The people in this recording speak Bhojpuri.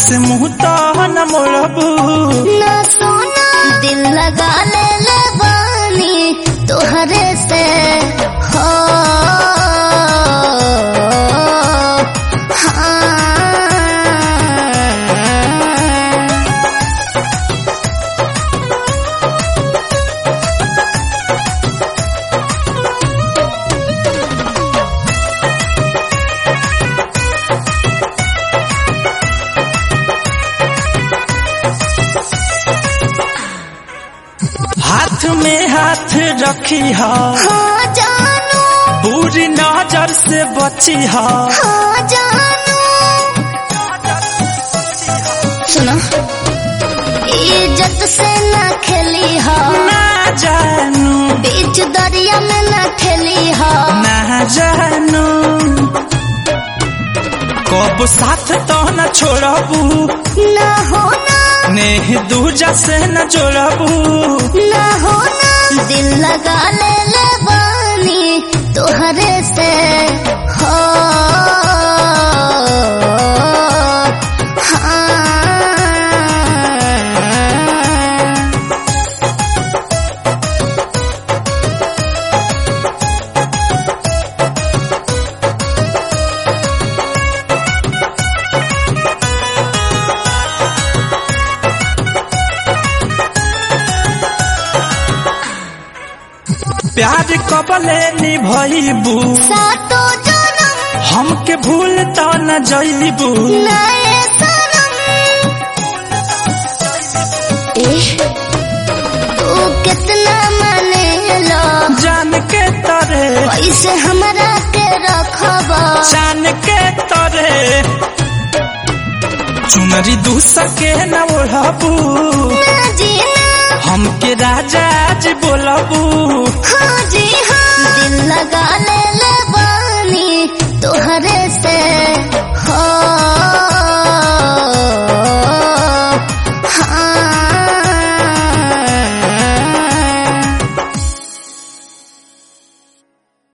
से मुंह तो न मोड़बू ना सोना दिल लगा ले ले बानी तोहरे से हो हाँ हाथ में हाथ रखी हा हाँ जानू पूरी नजर से बची हा हाँ जानू सुनो इज्जत से ना खेली हो ना जानू बीच दरिया में ना खेली हो ना जानू कब साथ तो न छोड़बू ना हो ना नेह दूजा से न जोड़बू ना हो ना दिल लगा ले ले बानी तोहरे से हो हाँ प्यार कबले निभैबू सातो जन्म हमके भूल तो न जैबू नए सनम एह, तू कितना माने लो जान के तरे कैसे हमरा के रखब जान के तरे चुनरी दू सके न ओढ़बू ना जी ना हमके राजा जी बोलबू हाँ जी हाँ दिल लगा ले ले